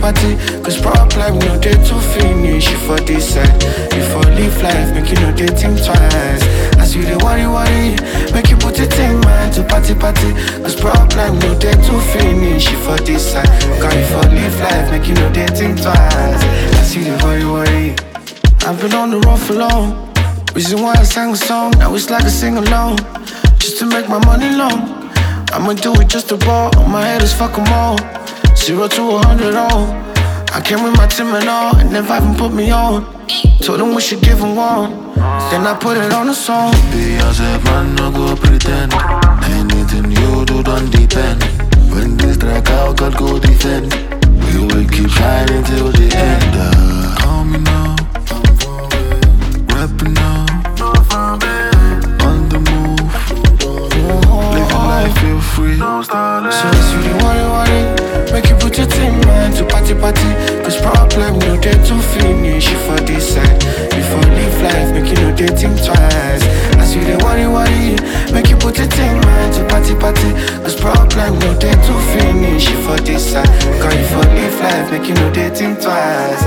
party. Cause problem no day to finish. You for this side, you for live life, make you no day think twice. As you dey worry, worry, make you put it in mind to party, party. Cause problem no day to finish. You for this side, cause you for live life, make you no day think twice. As you dey worry, worry. I've been on the road for long. Reason why I sang a song, now it's like a sing along. Just to make my money long. I'ma do it just to ball. My head is fuck 'em all. Zero to a hundred all. I came with my team and all, and never even put me on. Told them we should give 'em one. Then I put it on the song. Be yourself, man, no go pretend. Anything you do, don't depend. When this track out, God go defend. We will keep shining till the end. Uh, call me now. Rapping now. On the move. Living life, feel free. So as you dey worry, worry, make you put your team mind to party, party. Cause problem no day to finish. You for this side, you for live life, make you no day think twice. As you dey worry, worry, make you put your team mind to party, party. Cause problem no day to finish. You for this side, cause you for live life, make you no day think twice.